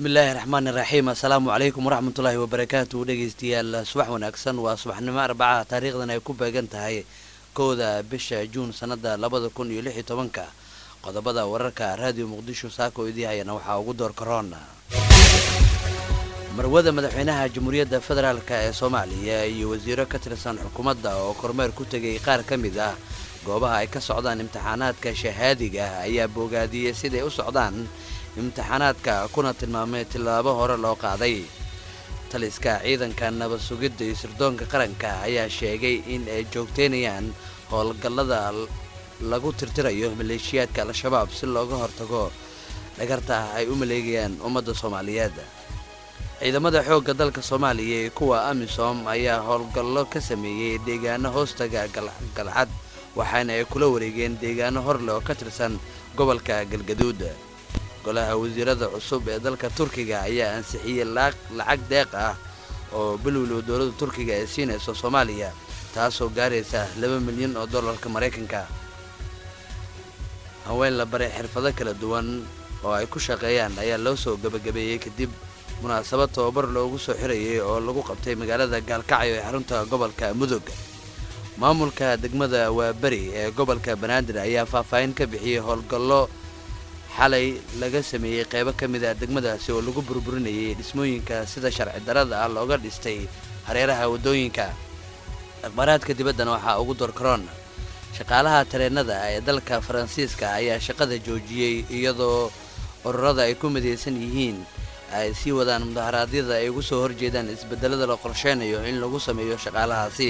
bismillaahi raxmaani raxiim assalaamu calaykum waraxmatullaahi wabarakaatu dhegeystayaal subax wanaagsan waa subaxnimo arbaca taariikhdan ay ku beegan tahay kowda bisha juun sanada labada kun iyo lix iyo tobanka qodobada wararka raadiyo muqdisho saako idii hayana waxaa ugu door karoona marwada madaxweynaha jamhuuriyadda federaalk ee soomaaliya iyo wasiiro ka tirsan xukuumadda oo kormeer ku tegay qaar ka mid ah goobaha ay ka socdaan imtixaanaadka shahaadiga ayaa boogaadiyey siday u socdaan imtixaanaadka kuna tilmaamay tillaabo hore loo qaaday taliska ciidanka nabad sugidda iyo sirdoonka qaranka ayaa sheegay in ay joogteynayaan howlgallada lagu tirtirayo maleeshiyaadka al-shabaab si looga hortago dhagarta ay u maleegayaan ummadda soomaaliyeed ciidamada xoogga dalka soomaaliya ee kuwa amisom ayaa howlgallo ka sameeyey deegaano hoostaga galcad waxaana ay kula wareegeen deegaano horle oo ka tirsan gobolka galgaduud golaha wasiirada cusub ee dalka turkiga ayaa ansixiyey lacag deeq ah oo bilowlow dowladda turkiga ay siinayso soomaaliya taasoo gaaraysa laba milyan oo dollarka maraykanka haween la baray xirfado kala duwan oo ay ku shaqeeyaan ayaa loo soo gebagabeeyey kadib munaasabad tababar loogu soo xirayay oo lagu qabtay magaalada gaalkacyo ee xarunta gobolka mudug maamulka degmada waaberi ee gobolka banaadir ayaa faahfaahin ka bixiyey howlgallo xalay laga sameeyey qaybo ka mid ah degmadaasi oo lagu burburinayay dhismooyinka sida sharci darada ah looga dhistay hareeraha waddooyinka akhbaaraadka dibaddana waxaa ugu door karoon shaqaalaha tareennada ee dalka faransiiska ayaa shaqada joojiyey iyadoo ururada ay ku midaysan yihiin ay sii wadaan mudaharaadyada ay ugu soo horjeedaan isbedelada la qorsheynayo in lagu sameeyo shaqaalahaasi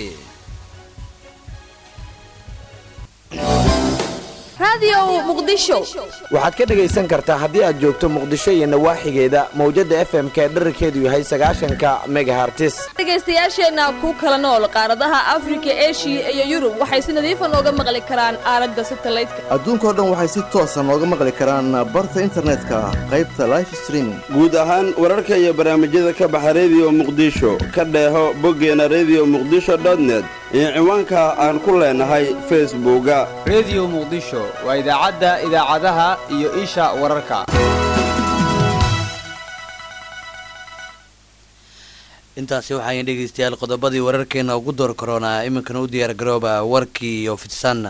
waxaad ka dhegaysan kartaa haddii aad joogto muqdisho iyo nawaaxigeeda mawjadda f m k dherarkeedu yahay sagaashanka megahartis dhegaystayaasheenna ku kala nool qaaradaha afrika eshiya iyo yurub waxay si nadiifa nooga maqli karaan aalada satalaydka adduunkao dhan waxay si toosa nooga maqli karaan barta internetka qaybta life streaming guud ahaan wararka iyo barnaamijyada ka baxa rediyo muqdisho ka dheeho boggeena rediyo muqdisho dotnet iyo ciwaanka aan ku leenahay facebooka rediyo muqdisho waa idaacadda idaacadaha iyo isha wararka intaasi waxaayn dhegaystayaal qodobadii wararkeena ugu door karoonaa iminkana u diyaar garooba warkii iyo fidsaana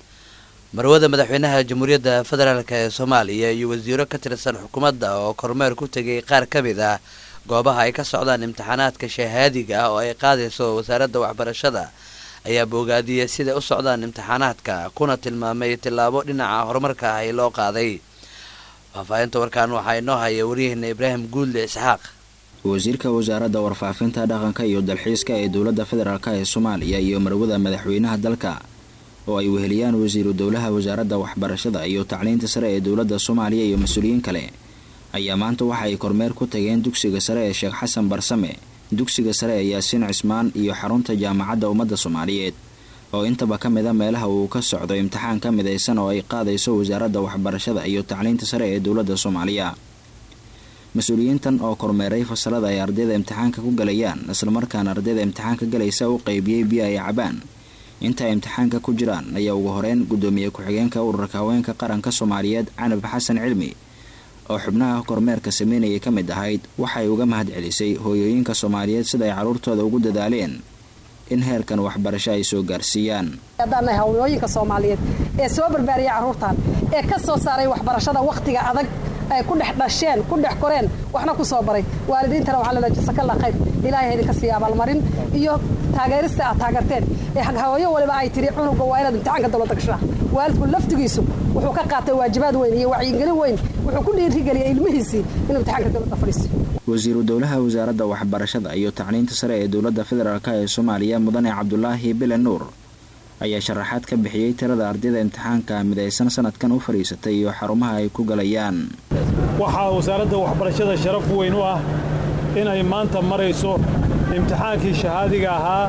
marwada madaxweynaha jamhuuriyadda federaalk ee soomaaliya iyo wasiiro ka tirsan xukuumadda oo kormeer ku tegay qaar ka mid ah goobaha ay ka socdaan imtixaanaadka shahaadiga ah oo ay qaadayso wasaaradda waxbarashada ayaa boogaadiyey siday u socdaan imtixaanaadka kuna tilmaamay tillaabo dhinaca horumarka ah ee loo qaaday faahfaahinta warkaan waxaa inoo haya waryaheena ibraahim guudle isxaaq wasiirka wasaaradda warfaafinta dhaqanka iyo dalxiiska ee dowladda federaalk ee soomaaliya iyo marwada madaxweynaha dalka oo ay weheliyaan wasiiru dowlaha wasaaradda waxbarashada iyo tacliinta sare ee dowladda soomaaliya iyo mas-uuliyiin kale ayaa maanta waxa ay kormeer ku tageen dugsiga sare ee sheekh xasan barsame dugsiga sare ee yaasiin cismaan iyo xarunta jaamacadda ummadda soomaaliyeed oo intaba ka mid a meelaha uu ka socdo imtixaan ka midaysan oo ay qaadayso wasaaradda waxbarashada iyo tacliinta sare ee dowladda soomaaliya mas-uuliyiintan oo kormeeray fasalada ay ardayda imtixaanka ku galayaan islamarkaana ardayda imtixaanka galaysa u qaybiyey biyo ay cabaan inta ay imtixaanka ku jiraan ayaa ugu horeyn guddoomiye ku-xigeenka ururka haweenka qaranka soomaaliyeed canab xasan cilmi oo xubnaha kormeerka sameynayay ka mid ahayd waxay uga mahad celisay hooyooyinka soomaaliyeed sida ay carruurtooda ugu dadaaleen in heerkan waxbarasho ay soo gaarsiiyaan haddaannahay haweenooyinka soomaaliyeed ee soo barbaariyay carruurtan ee ka soo saaray waxbarashada wakhtiga adag ay ku dhex dhasheen ku dhex koreen waxna ku soo baray waalidiintana waxaa lala jasakalla khayr ilaahay idinka siiya abaalmarin iyo taageerista aad taageerteen ee hawooyo waliba ay tiri cunuga waa inaad imtixaanka dowladda gashaa waalidku laftigiisu wuxuu ka qaatay waajibaad weyn iyo wacyigelin weyn wuxuu ku dhiirigeliyay ilmihiisii inuu imtixaanka dowladda fadhiisto wasiiru dowlaha wasaaradda waxbarashada iyo tacliinta sare ee dowladda federaalk ee soomaaliya mudane cabdulaahi bile nuur ayaa sharaxaad ka bixiyey tirada ardayda imtixaanka midaysan sanadkan u fadhiisatay iyo xarumaha ay ku galayaan waxaa wasaaradda waxbarashada sharaf weyn u ah inay maanta marayso imtixaankii shahaadiga ahaa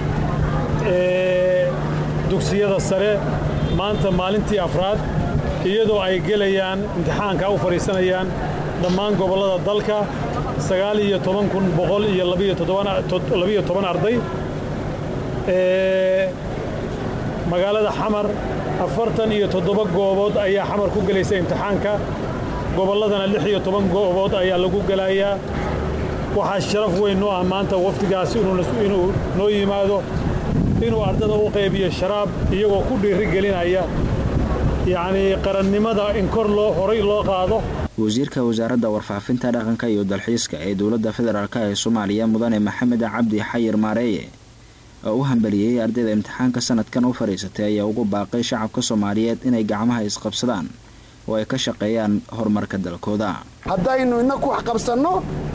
ee dugsiyada sare maanta maalintii afraad iyadoo ay gelayaan imtixaanka u fadhiisanayaan dhammaan gobollada dalka sagaal iyo toban kun boqol iyo labiyo toban arday magaalada xamar afartan iyo toddoba goobood ayaa xamar ku gelaysa imtixaanka gobolladana lix iyo toban goobood ayaa lagu gelayaa waxaa sharaf weyn noo ah maanta wafdigaasi inuu noo yimaado inuu ardada u qaybiyo sharaab iyagoo ku dhiiri gelinaya yacnii qarannimada in kor loo horay loo qaado wasiirka wasaaradda warfaafinta dhaqanka iyo dalxiiska ee dowladda federaalk ee soomaaliya mudane maxamed cabdi xayir maareeye oo u hambaliyey ardayda imtixaanka sanadkan u fadhiisatay ayaa ugu baaqay shacabka soomaaliyeed inay gacmaha isqabsadaan oo ay ka shaqeeyaan horumarka dalkooda haddaynu inaku wax qabsanno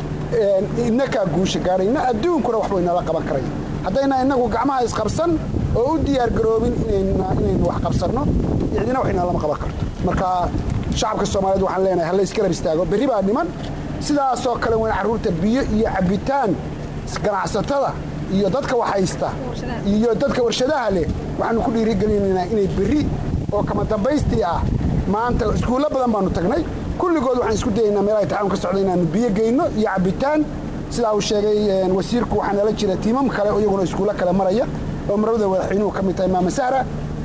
inakaa guusha gaadhayna adduunkuna waxbay nala qaban karay haddayna inagu gacmaha isqabsan oo u diyaargaroobin inaynu wax qabsanno cidina waxayna lama qaban karto marka shacabka soomaaliyeed waxaan leenahay halla iskarab istaago berri baa dhiman sidaasoo kale weyn carruurta biyo iyo cabbitaan ganacsatada iyo dadka waxhaysta iyo dadka warshadaha leh waxaanu ku dhiirigelinaynaa inay berri oo kama dambaystii ah maanta iskuullo badan baanu tagnay kulligood waxaan isku dayaynaa meelaha itixaanku ka socda inaanu biyo geyno iyo cabbitaan sidaa uu sheegay wasiirku waxaa nala jira tiimam kale oo iyaguna iskuullo kale maraya oo marwada madaxweynuhu ka mid tahay maama sahra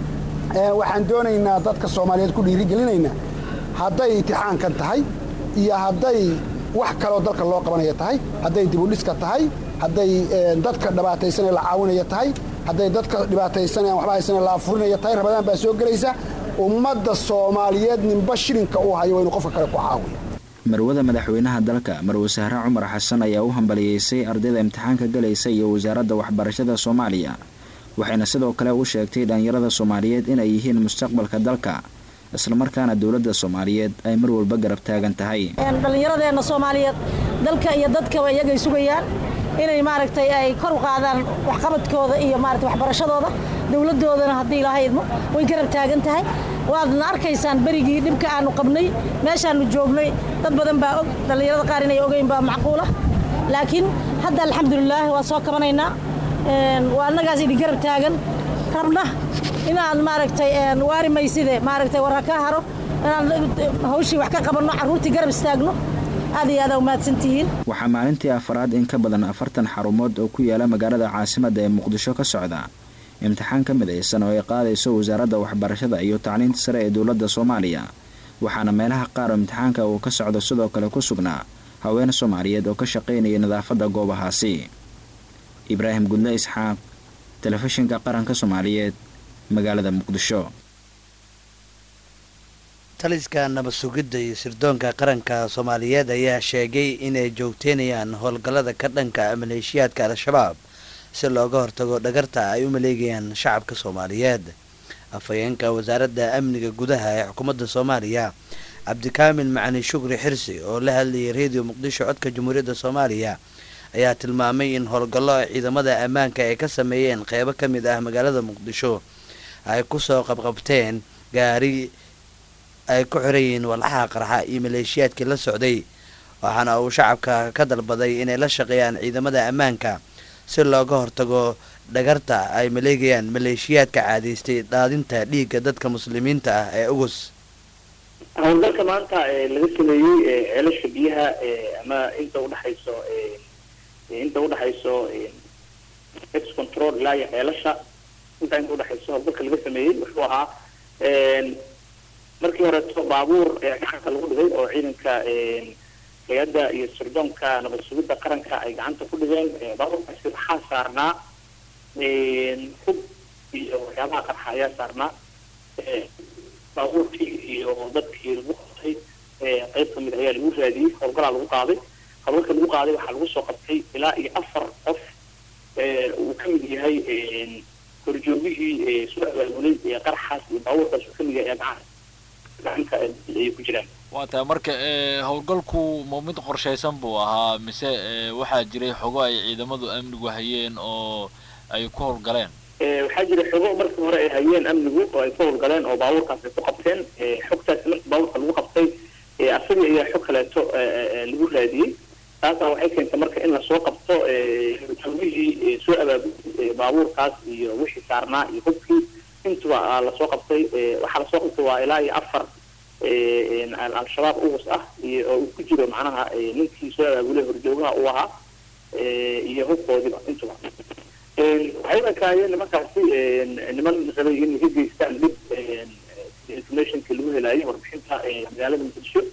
waxaan doonaynaa dadka soomaaliyeed ku dhiirigelinaynaa hadday itixaankan tahay iyo hadday wax kaloo dalka loo qabanaya tahay hadday dibudhiska tahay hadday dadka dhibaataysanee la caawinaya tahay hadday dadka dhibaataysanee aan waxba haysanee la afurinaya tahay rabadaan baa soo gelaysa ummadda soomaaliyeed ninba shilinka uu hayo waa inuu qofka kale ku caawiyo marwada madaxweynaha dalka marwe sahre cumar xasan ayaa u hambaliyeysay ardayda imtixaanka galaysa iyo wasaaradda waxbarashada soomaaliya waxayna sidoo kale u sheegtay dhallinyarada soomaaliyeed inay yihiin mustaqbalka dalka islamarkaana dowladda soomaaliyeed ay mar walba garab taagan tahay dhallinyaradeenna soomaaliyeed dalka iyo dadkaba iyagay sugayaan inay maaragtay ay kor u qaadaan waxqabadkooda iyo maarata waxbarashadooda dowladdoodana haddii ilaahay idmo way garab taagan tahay waadna arkaysaan berigii dhibka aanu qabnay meeshaannu joognay dad badan baa og dhallinyarada qaar inay ogeyn baa macquula laakiin hadda alxamdulilaah waa soo kabanaynaa waa annagaas idin garab taagan rabna inaan maaragtay waari mayside maaragtay warra ka haro inaan hawshii wax ka qabanno carruurtii garab istaagno aad iyo aada umahadsantihiin waxaa maalintii afaraad in ka badan afartan xarumood oo ku yaala magaalada caasimadda ee muqdisho ka socda imtixaan ka midaysan oo ay qaadayso wasaaradda waxbarashada iyo tacliinta sare ee dowladda soomaaliya waxaana meelaha qaar oo imtixaanka uu ka socdo sidoo kale ku sugnaa haween soomaaliyeed oo ka shaqaynaya nadaafadda goobahaasi ibraahim gudle isxaaq telefishinka qaranka soomaaliyeed magaalada muqdisho taliska nabad sugidda iyo sirdoonka qaranka soomaaliyeed ayaa sheegay inay joogteynayaan howlgallada ka dhanka maleeshiyaadka al-shabaab si looga hortago dhagarta ay u maleegayaan shacabka soomaaliyeed afhayeenka wasaaradda amniga gudaha ee xukuumadda soomaaliya cabdikaamil macani shukri xirsi oo la hadlayay reediyo muqdisho codka jamhuuriyadda soomaaliya ayaa tilmaamay in howlgallo ay ciidamada ammaanka ay ka sameeyeen qeybo ka mid ah magaalada muqdisho ay kusoo qabqabteen gaari ay ku xiran yihiin walxaha qarxa iyo maleeshiyaadkii la socday waxaana uu shacabka ka dalbaday inay la shaqeeyaan ciidamada ammaanka si looga hortago dhagarta ay maleegayaan maleeshiyaadka caadaystay daadinta dhiigga dadka muslimiinta ah ee ugus howlgalka maanta laga sameeyey ceelasha biyaha ama inta udhexayso inta udhexayso ex control ilaa iyo ceelasha intaa inta udhexayso howlgalka laga sameeyey wuxuu ahaa markii horeeto baabuur gacanta lagu dhigay oo ciidanka hay-adda iyo sirdoonka nabad sugidda qaranka ay gacanta ku dhigeen baabuurkaasi waxaa saarnaa hub iyo waxyaabaha qarxa ayaa saarnaa baabuurkii iyo dadkii lagu qabtay qeyb kamid ayaa lagu raadiyey howlgalaa lagu qaaday howlgalka lagu qaaday waxaa lagu soo qabtay ilaa iyo afar qof uu kamid yahay horjoogihii soo abaabulay qarxaas iyo baabuurkaas uu kamid yahay gacan gacanta ay ku jiraan waa tahay marka howlgalku ma mid qorshaysan buu ahaa mise waxaa jiray xogo ay ciidamadu amnigu hayeen oo ay ku howlgaleen waxaa jira xogo markii hore ay hayeen amnigu oo ay ku howlgaleen oo baabuurkaas ay ku qabteen xogtaasi markii baabuurka lagu qabtay asagii ayaa xog kaleeto lagu raadiyey taasaa waxay keentay marka in lasoo qabto horjoogihii soo abaabulay baabuurkaas iyo wixii saarnaa iyo hubkii intuba lasoo qabtay waxaa lasoo qabtay waa ilaa iyo afar al-shabaab ugus ah iyo oo uu ku jiro macnaha ninkii soo abaabulay horjoogaha uu ahaa iyo hubkoodiba intuba waxay ekaayeen nimankaasi niman rabay inay ka geystaan dhib informationka lagu helaayo warbixinta magaalada muqdisho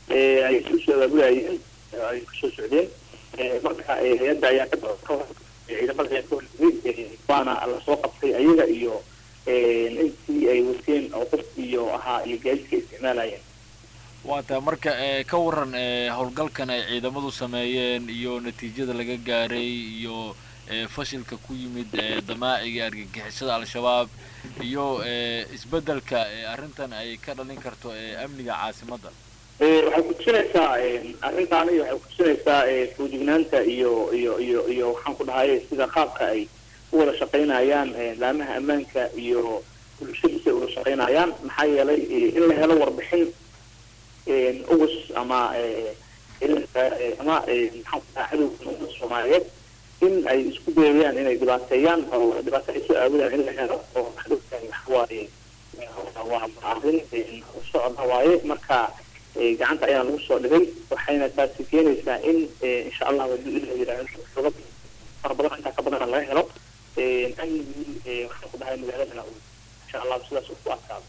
ay isu soo abaabulayeen ay kusoo socdeen marka hay-adda ayaa ka ciidamada ayaa ka hortegay waana lasoo qabtay ayaga iyo intii ay wateen oo qof iyo ahaa iyo gaadiidka isticmaalayeen waa tahay marka ka waran howlgalkan ay ciidamadu sameeyeen iyo natiijada laga gaaray iyo fashilka ku yimid damaaciga argagixisada al-shabaab iyo isbedelka arrintan ay ka dhalin karto amniga caasimadda waxay kutusinaysaa arrintaani waxay kutusinaysaa foojignaanta iyo iyo iyo iyo waxaan ku dhahay sida qaabka ay u wada shaqaynayaan laamaha ammaanka iyo bulshadiisa ay wada shaqaynayaan maxaa yeelay in la helo warbixin ugus ama ama maxaan ku dhahay cadowga umada soomaaliyeed in ay isku dayayaan inay dhibaateeyaan oo dhibaato ay soo aawodaan in la helo oo cadowgan waxawaaye waa arrin socda waaye marka gacanta ayaa lagu soo dhigay waxayna taasi keenaysaa in insha allah haduu ilah yidhaahdo xoga fara badan intaa ka badana laga helo amnigii waxaan ku dhahay magaaladana insha allah sidaas uu ku adkaado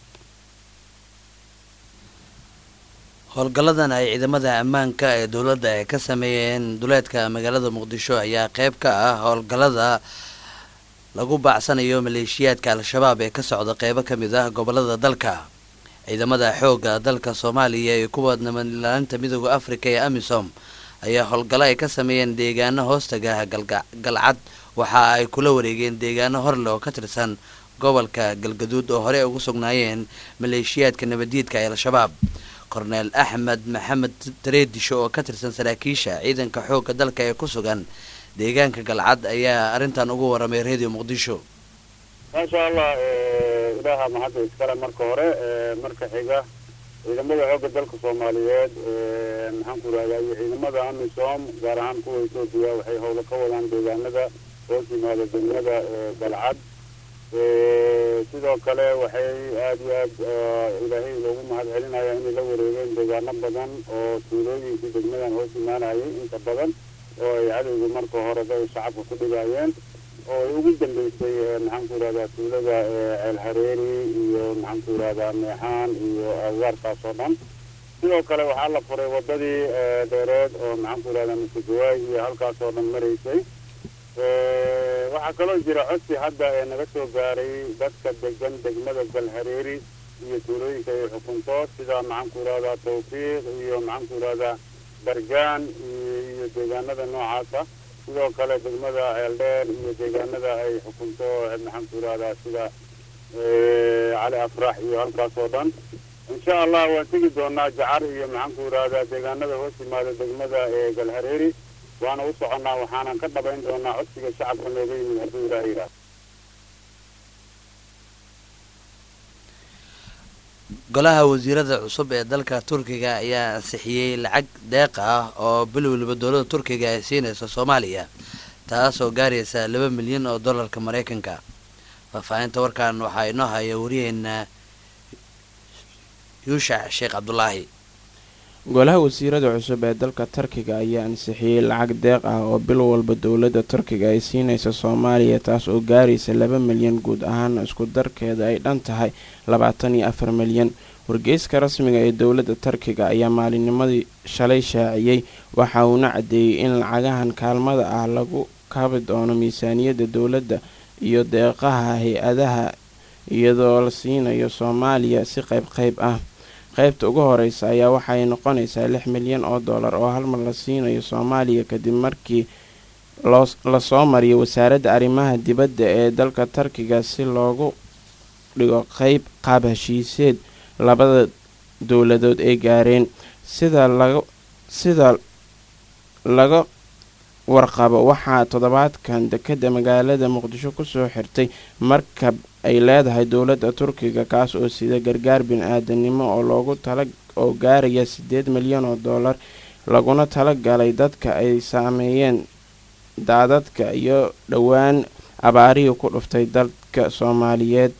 howlgalladan ay ciidamada ammaanka ee dowladda ay ka sameeyeen duleedka magaalada muqdisho ayaa qeyb ka ah howlgallada lagu baacsanayo maleeshiyaadka al-shabaab ee ka socda qeybo ka mid ah gobolada dalka ciidamada xoogga dalka soomaaliya iyo kuwa nabadilaalinta midooda afrika ee amisom ayaa howlgallo ay ka sameeyeen deegaano hoostaga galcad waxa ay kula wareegeen deegaano horle oo ka tirsan gobolka galgaduud oo horey ugu sugnaayeen maleeshiyaadka nabadiidka ee al-shabaab korneel axmed maxamed tareedisho oo ka tirsan saraakiisha ciidanka xoogga dalka ee ku sugan deegaanka galcad ayaa arrintan ugu waramay radio muqdisho maasha allah ilaaha mahadda iskale marka hore marka xiga ciidamada xoogga dalka soomaaliyeed maxaan ku rahdaa iyo ciidamada amisom gaar ahaan kuwa etoobiya waxay howlo ka wadaan deegaanada hoos yimaada degmada galcad sidoo kale waxay aada iyo aad ilaahay loogu mahad celinaya inay la wareegeen deegaano badan oo tuulooyinkii degmadan hoos imaanayay inta badan oo ay cadowga marka horeba ay shacabka ku dhigaayeen oo ay ugu dambeysay maxaan ku yidhahdaa tuulada ceel hareeri iyo maxaan ku yidhahdaa meexaan iyo agaarkaas oo dhan sidoo kale waxaa la furay wadadii dheereed oo maxaan ku yidhahdaa masugawaay iyo halkaas oo dhan maraysay waxaa kaloo jira codsi hadda ee naga soo gaaray dadka degan degmada galhareeri iyo tuulooyinka ay xukunto sida maxaan ku yidhahdaa tawfiiq iyo maxaan ku yidhahdaa bargaan iyo deegaanada noocaasa sidoo kale degmada ceeldheer iyo deegaanada ay xukunto maxaan ku yidhahdaa sida cali afrax iyo halkaas oo dhan insha allah waan tegi doonaa jacar iyo maxaan ku yidhahdaa deegaanada hoos yimaada degmada ee galhareeri waana u soconnaa waxaanan ka dhabayn doonaa codsiga shacabka nooga yimid hadduu ilaah yidhaahdo golaha wasiirada cusub ee dalka turkiga ayaa ansixiyey lacag deeq ah oo bil waliba dowladda turkiga ay siinayso soomaaliya taas oo gaaraysa laba milyan oo dollarka maraykanka faahfaahinta warkan waxaa inoo haya wariyaheena yuushac sheekh cabdulaahi golaha wasiirada cusub ee dalka turkiga ayaa ansixiyey lacag deeq ah oo bil walba dowladda turkiga ay siinaysa soomaaliya taas oo gaaraysa laba milyan guud ahaan isku darkeeda ay dhan tahay labaatan iyo afar milyan wargeyska rasmiga ee dowladda turkiga ayaa maalinnimadii shalay shaaciyey waxa uuna caddeeyey in lacagahan kaalmada ah lagu kabi doono miisaaniyadda dowladda iyo deeqaha hay-adaha iyadoo la siinayo soomaaliya si qayb qayb ah qaybta ugu horeysa ayaa waxay noqonaysaa lix milyan oo dollar oo halmar la siinayo soomaaliya kadib markii lasoo mariyo wasaaradda arrimaha dibadda ee dalka turkiga si loogu dhigo qeyb qaab heshiiseed labada dowladood ay gaareen sida laga sida laga warqabo waxaa toddobaadkan dekadda magaalada muqdisho kusoo xirtay markab ay leedahay dowladda turkiga kaas oo sida gargaar bin-aadanimo oo loogu tala oo gaaraya siddeed milyan oo dollar laguna tala galay dadka ay saameeyeen daadadka iyo dhowaan abaarihii ku dhuftay dalka soomaaliyeed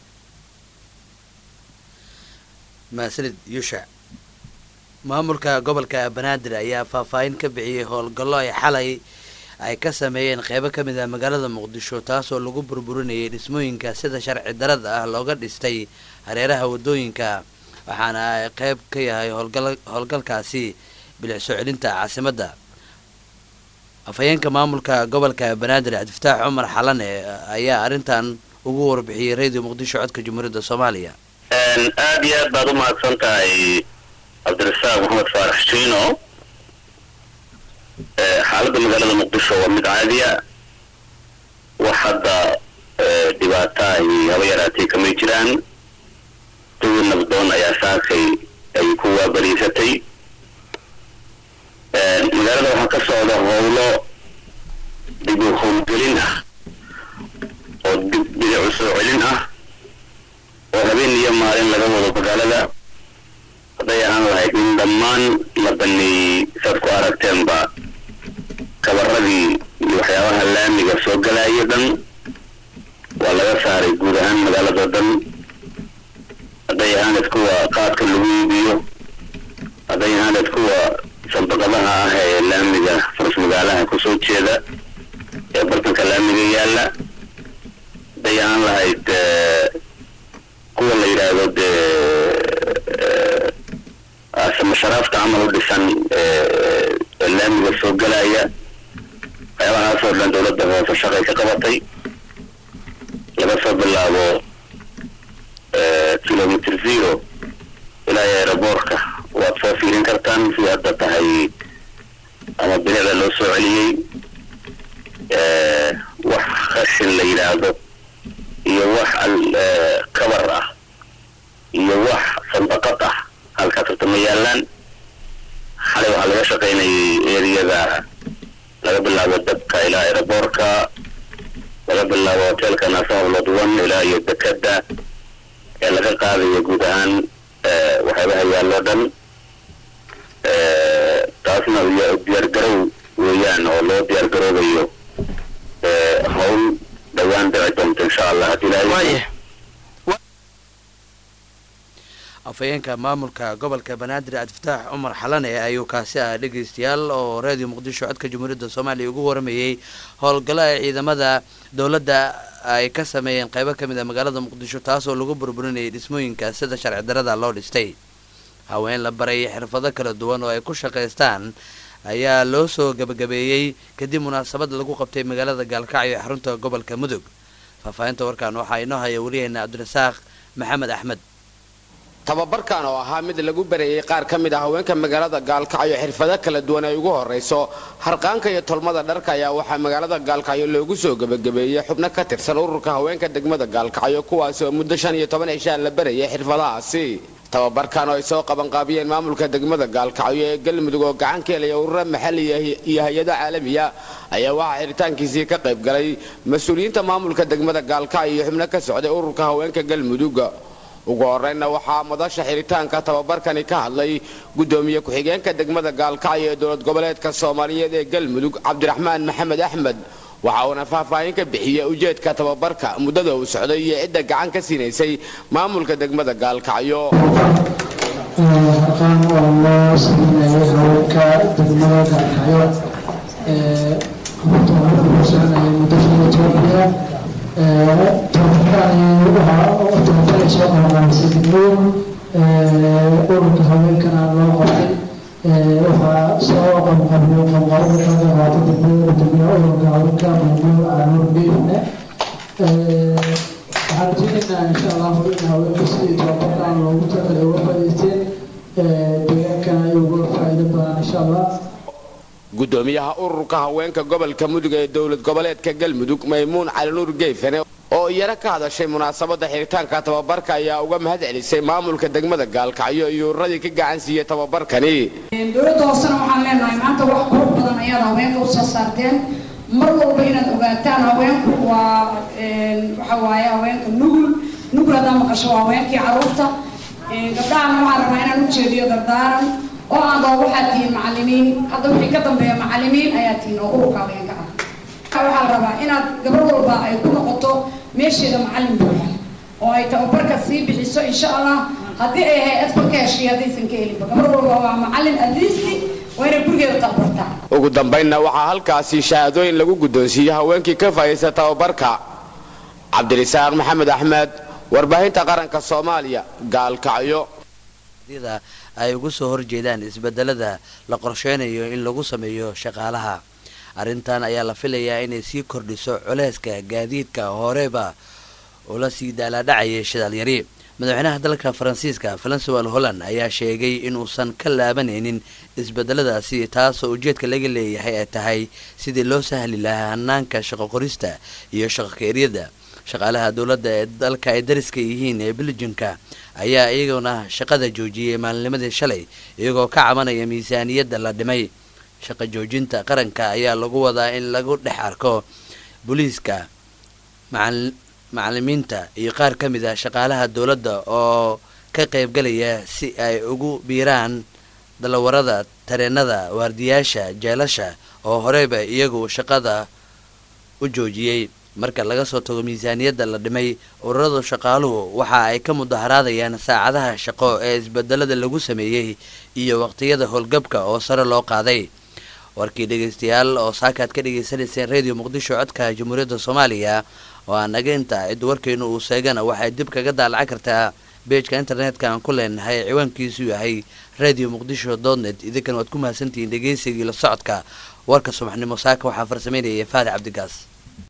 maasanid yuushac maamulka gobolka banaadir ayaa faahfaahin ka bixiyey howlgallo ay xalay ay ka sameeyeen qeybo ka mid ah magaalada muqdisho taasoo lagu burburinayay dhismooyinka sida sharci darada ah looga dhistay hareeraha wadooyinka waxaana ay qayb ka yahay howlgalkaasi bilic soo celinta caasimadda afhayeenka maamulka gobolka banaadir cabdifataax cumar xalane ayaa arrintan ugu warbixiyey radio muqdisho codka jamhuuriyadda soomaaliya aad iyo aad baad u mahadsan tahay cabdirasaaq maxamed faarax shiino xaaladda magaalada muqdisho waa mid caadiya wax hadda dhibaataahi haba yaraatay kamay jiraan dawid nabdoon ayaa saakay ay ku waabariisatay magaalada waxaa ka socda howlo dib u howlgelin ah oo dib bidicu soo celin ah oo habeen iyo maalin laga wado magaalada hadday ahaan lahayd in dhammaan la baneeyey saad ku aragteenba kabaradii iyo waxyaabaha laamiga soo galaayo dhan waa laga saaray guud ahaan magaalado dhan hadday ahaaneed kuwa qaadka lagu iibiyo hadday ahaaneed kuwa sandaqadaha ah ee laamiga faras magaalaha kusoo jeeda ee bartanka laamiga yaalla hadday ahaan lahayd kuwa la yidhaahdo dee asama sharaafta camal u dhisan laamiga soo galaya waxyaabahaasoo dhan dowladda hoose shaqay ka qabatay laga soo bilaabo kilomitr zero ilaa aeroboortka waad soo fiirin kartaan si hadda tahay ama bilicda loo soo celiyey wax khashin la yidhaahdo iyo wax kabar ah iyo wax sandaqad ah halkaas horta ma yaalaan xalay waxaa laga shaqaynayay eriyada laga bilaabo dabka ilaa aeroboortka laga bilaabo hotelka nasablod one ilaa iyo dekada ee laga qaadayo guud ahaan waxyaabaha yaalloo dhan taasna diyaargarow weeyaan oo loo diyaargaroobayo hawl dhowaan dhici doonta insha allah haddii ilaahay afhayeenka maamulka gobolka banaadir cabdifataax cumar xalane ayuu kaasi ah dhegeystayaal oo radio muqdisho codka jamhuuriyadda soomaaliya ugu waramayey howlgallo ay ciidamada dowladda ay ka sameeyeen qaybo ka mid a magaalada muqdisho taasoo lagu burburinayay dhismooyinka sida sharci darada loo dhistay haween la baray xirfado kala duwan oo ay ku shaqaystaan ayaa loo soo gabagabeeyey kadib munaasabad lagu qabtay magaalada gaalkacyo ee xarunta gobolka mudug faahfaahinta warkan waxaa inoo haya wariyaheena cabdirasaaq maxamed axmed tababarkan oo ahaa mid lagu bareeyey qaar ka mid ah haweenka magaalada gaalkacyo xirfado kala duwan ay ugu horrayso harqaanka iyo tolmada dharka ayaa waxaa magaalada gaalkacyo loogu soo gebagabeeyey xubno ka tirsan ururka haweenka degmada gaalkacyo kuwaasi oo muddo shan iyo toban cishaan la barayay xirfadahaasi tababarkan oo ay soo qabanqaabiyeen maamulka degmada gaalkacyo ee galmudug oo gacan ka helaya ururo maxaliya iyo hay-ado caalamiya ayaa waxaa xiritaankiisii ka qayb galay mas-uuliyiinta maamulka degmada gaalkacyo iyo xubno ka socday ururka haweenka galmudug ugu horreynna waxaa madasha xiritaanka tababarkani ka hadlay guddoomiye ku-xigeenka degmada gaalkacyo ee dowlad goboleedka soomaaliyeed ee galmudug cabdiraxmaan maxamed axmed waxa uuna faahfaahin ka bixiyey ujeedka tababarka muddada uu socday iyo cidda gacan ka siinaysay maamulka degmada gaalkacyo halkan waa loo sameynayay haweenka degmada gaalkacyo horta waxaa lagu soconayay muddo shan iyo toban bilood tababarkani waxaa tababaray soo qabanqaabisay degmada ururka haweenkana loo qoray waxaa soo qabanqaabiyo qabanqaabada ka qaata degmada degmada ururka haweenka maamul aanur geedna waxaan rajeynaynaa insha allahu in haweenku sidii tababarkan loogu talagalay uga faa'iideysteen deegaankana ay uga faa'iido badan insha allah gudoomiyaha ururka haweenka gobolka mudug ee dowlad goboleedka galmudug maymuun calinuur geefane oo iyana ka hadashay munaasabadda xiritaanka tababarka ayaa uga mahad celisay maamulka degmada gaalkacyo iyo ururadii ka gacan siiyey tababarkani dowladda hoosena waxaan leenahay maanta wax qurux badan ayaad haweenka usoo saarteen mar walba inaad ogaataan haweenku waa waxa waaye haweenka nugul nugul haddaa maqasho waa haweenkii caruurta gabdhahana waxaan rabaa inaan ujeediyo dardaaran oo aan doo waxaad tihiin macalimiin hadda wixii ka dambeeya macalimiin ayaa tihiin oo ururka haweenka ah waxaa la rabaa inaad gabar walba ay ku noqoto meesheeda macalin buuxa oo ay tababarka sii bixiso insha allah haddii ay hay-ad ka heshay haddaysan ka helinba gabar walba waa macalin adliisti waa inay gurigeeda tababartaa ugu dambaynna waxaa halkaasi shahaadooyin lagu guddoonsiiyey haweenkii ka faa'iidaysta tababarka cabdirisaaq maxamed axmed warbaahinta qaranka soomaaliya gaalkacyo mudaharaadyada ay ugu soo horjeedaan isbedelada la qorsheynayo in lagu sameeyo shaqaalaha arrintan ayaa la filayaa inay sii kordhiso culeyska gaadiidka horeba ula sii daalaadhacayay shidaalyari madaxweynaha dalka faransiiska francois holland ayaa sheegay inuusan ka laabanaynin isbedeladaasi taasoo ujeedka laga leeyahay ay tahay sidii loo sahli lahaa hanaanka shaqo qorista iyo shaqo keeryada shaqaalaha dowladda ee dalka ay dariska yihiin ee beljimka ayaa iyaguna shaqada joojiyey maalinimadii shalay iyagoo ka cabanaya miisaaniyadda la dhimay shaqo joojinta qaranka ayaa lagu wadaa in lagu dhex arko booliiska macalimiinta iyo qaar ka mid a shaqaalaha dowladda oo ka qaybgalaya si ay ugu biiraan dalawarada tareenada waardiyaasha jeelasha oo horeyba iyagu shaqada u joojiyey marka laga soo tago miisaaniyadda la dhimay ururada shaqaaluhu waxa ay ka mudaharaadayaan saacadaha shaqo ee isbedelada lagu sameeyey iyo waqtiyada howlgabka oo sare loo qaaday warkii dhegeystayaal oo saakaad ka dhagaysanayseen radio muqdisho codka jamhuuriyadda soomaaliya oo aan naga inta cid warkeenu uu seegana waxay dib kaga daalacan kartaa beejka internetka aan ku leenahay ciwaankiisu yahay radio muqdisho dotnet idinkan waad ku mahadsantihiin dhegeysigii la socodka warka subaxnimo saaka waxaa farsameynaya faadi cabdigaas